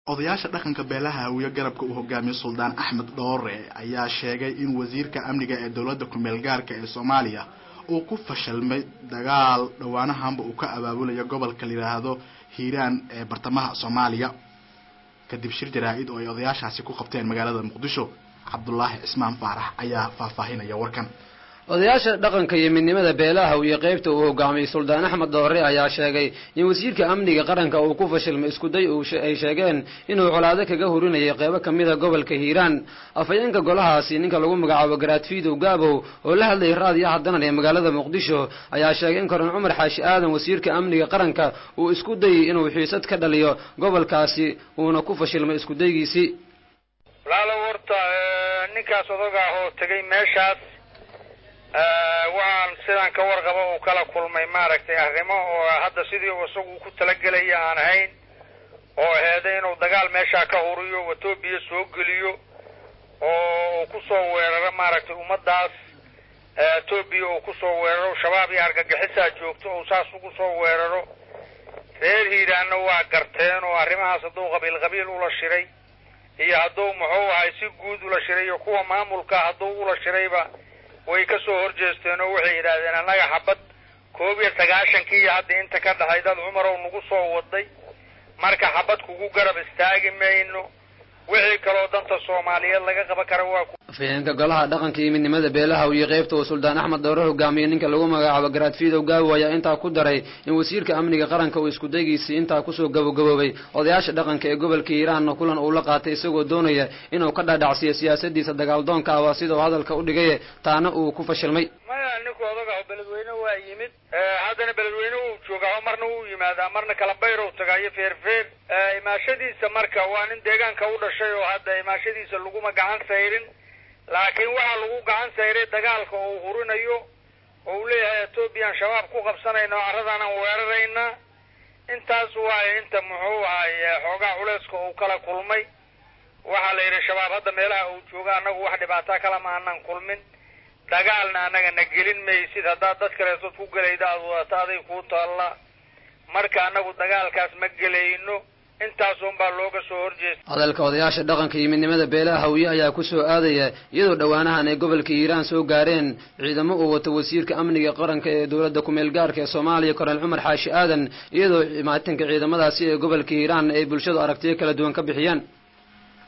odayaasha dhaqanka beelaha hawiye garabka uu hogaamiye suldaan axmed dhoore ayaa sheegay in wasiirka amniga ee dowladda kumeel gaarka ee soomaaliya uu ku fashilmay dagaal dhowaanahanba uu ka abaabulayo gobolka la yidhaahdo hiiraan ee bartamaha soomaaliya kadib shir jaraa-id oo ay odayaashaasi ku qabteen magaalada muqdisho cabdulaahi cismaan faarax ayaa faahfaahinaya warkan odayaasha dhaqanka iyo midnimada beelaha iyo qaybta uu hogaamiyey suldaan axmed doore ayaa sheegay in wasiirka amniga qaranka uu ku fashilmay iskuday ay sheegeen inuu colaado kaga hurinayay qeybo kamida gobolka hiiraan afhayeenka golahaasi ninka lagu magacaabo garaadfiidow gaabow oo la hadlayay raadiyaha danan ee magaalada muqdisho ayaa sheegay in koron cumar xaashi aadan wasiirka amniga qaranka uu isku dayay inuu xiisad ka dhaliyo gobolkaasi uuna ku fashilmay iskudaygiisii walaalo horta ninkaas odaga ah oo tegay meeshaas waxaan sidaan ka warqaba uu kala kulmay maaragtay arrimo oo hadda sidii isagu ku talagelaya aan ahayn oo aheeday inuu dagaal meeshaa ka huriyo etoobiya soo geliyo oo uu kusoo weeraro maaragtay ummadaas etoobiya uu kusoo weeraro shabaab iyo argagixisaa joogto oo saas ugu soo weeraro reer hiiraanna waa garteen oo arrimahaas hadduu qabiil qabiil ula shiray iyo hadduu muxuu ahay si guud ula shiray iyo kuwa maamulka hadduu ula shirayba way ka soo horjeesteen oo waxay yidhaahdeen annaga xabad koob iyo sagaashankii iyo hadda inta ka dhahay dad cumarow nagu soo waday marka xabad kugu garab istaagi mayno wixii kaloo danta soomaaliyeed laga qaban kara waa afhayeenka golaha dhaqanka iyo midnimada beelaha iyo qaybta uu suldaan axmed dowre hogaamiyey ninka lagu magacaabo garaadfiidow gaawo ayaa intaa ku daray in wasiirka amniga qaranka uu iskudaygiisii intaa kusoo gabagaboobay odayaasha dhaqanka ee gobolka hiiraanna kulan uu la qaatay isagoo doonaya inuu ka dhaadhacsiyo siyaasadiisa dagaaldoonka ah waa sida uu hadalka u dhigay taana uu ku fashilmay maya ninku odaga beledweyne waa yimid haddana beledweyne uu joogaa marna wuu yimaadaa marna kala bayrow tagaayo feerfeer imaashadiisa marka waa nin deegaanka u dhashay oo hadda imaashadiisa laguma gacan sayrin laakiin waxaa lagu gacan sayray dagaalka oo uu hurinayo oo uu leeyahay etoobiyan shabaab ku qabsanayna oo carradaanan weerarayna intaas waaye inta muxuu ahay xoogaa culeyska uu kala kulmay waxaa la yidhi shabaab hadda meelaha uu jooga annagu wax dhibaataa kala ma aanan kulmin dagaalna annaga na gelin maysid haddaad dad kaleetood ku gelayda aad wadata aday kuu taalla marka annagu dagaalkaas ma gelayno intaasun baa looga soo horjeesta hadalka odayaasha dhaqanka iyo midnimada beelaha hawiye ayaa ku soo aadaya iyadoo dhowaanahan ay gobolka hiiraan soo gaareen ciidamo uu wato wasiirka amniga qaranka ee dowladda kumeel gaarka ee soomaaliya korneel cumar xaashi aadan iyadoo maatinka ciidamadaasi ee gobolka hiiraan ay bulshadu aragtiyo kala duwan ka bixiyeen